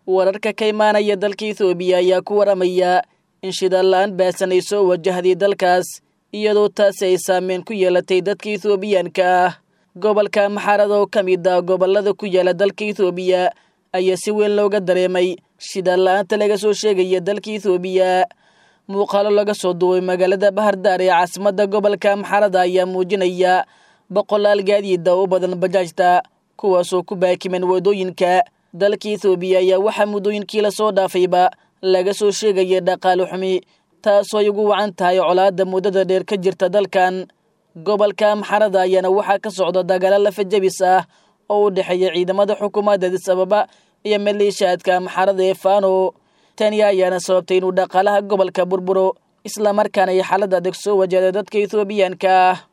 wararka ka imaanaya dalka ethoobiya ayaa ku waramaya in shidaal-la-aan baasan ay soo wajahday dalkaas iyadoo taasi ay saameyn ku yeelatay dadka ethoobiyaanka ah gobolka maxarada oo ka mid ah gobollada ku yaala dalka ethoobiya ayaa si weyn looga dareemay shidaal-la-aanta laga soo sheegaya dalka ethoobiya muuqaalo laga soo duubay magaalada bahardaar ee caasimadda gobolka maxarada ayaa muujinaya boqolaal gaadiida u badan bajaajta kuwaasoo ku baakiman waddooyinka dalka ethoobiya ayaa waxaa muddooyinkii lasoo dhaafayba laga soo sheegaya dhaqaale xumi taasoo ay ugu wacan tahay colaadda muddada dheer ka jirta dalkan gobolka maxarada ayaana waxaa ka socda dagaalo lafajabis ah oo u dhexeeya ciidamada xukuumadda adis ababa iyo maleeshaadka maxarada ee faano tani ayaana sababtay inuu dhaqaalaha gobolka burburo islamarkaana ay xaalad adag soo wajahda dadka ethoobiyaanka ah